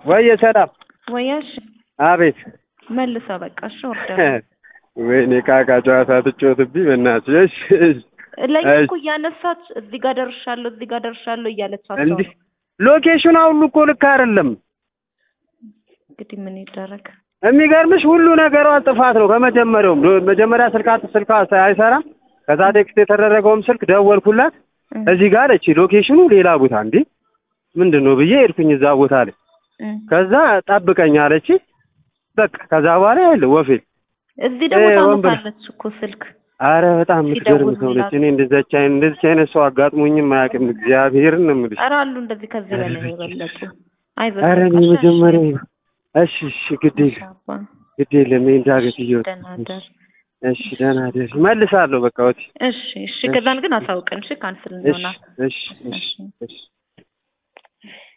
ወየ ሰላም ወያሽ አቤት መልሰው በቃ እሺ ወርደ ወይኔ ካካ ጨዋታ ትጮትብኝ በእናትሽ እሺ እሺ ለኛ እሺ። እኮ እያነሳች እዚህ ጋር ደርሻለሁ እዚህ ጋር ደርሻለሁ እያለቻቸው እንዲህ ነው። ሎኬሽኑ ሁሉ እኮ ልክ አይደለም እንግዲህ ምን ይደረግ። የሚገርምሽ ሁሉ ነገሯ ጥፋት ነው ከመጀመሪያውም ዶ- መጀመሪያ ስልካት ስልኳ አይሰራም ከዛ ቴክስት የተደረገውም ስልክ ደወልኩላት እም፣ እዚህ ጋር አለች ሎኬሽኑ ሌላ ቦታ እንዴ ምንድን ነው ብዬ ሄድኩኝ እዛ ቦታ ላይ እም። ከዛ ጠብቀኝ አለች በቃ ከዛ በኋላ ያለ ወፌል እዚህ ደግሞ እ፣ ወንበር- ታነሳለች እኮ ስልክ አረ በጣም የምትገርም ሲደውል ሰው ነች። ምናምን። እኔ እንደዛች አይነት እንደዚህ አይነት ሰው አጋጥሞኝም አያውቅም። እግዚአብሔርን ነው የምልሽ። ኧረ አሉ እንደዚህ ከዚህ በላይ የበለጡ አይዞህ አረ እኔ በቃ እሺ፣ መጀመሪያ እሺ እሺ ግድ እሺ፣ የለም አባ። ግድ የለም ይሄን ዳገት እየወጣ ደህና እደር። እሺ ደህና ደር መልሳለሁ በቃ ወቲ እሺ እሺ ከዛን ግን አሳውቀን እሺ ካንስል እሺ እንደሆነ እሺ እሺ እሺ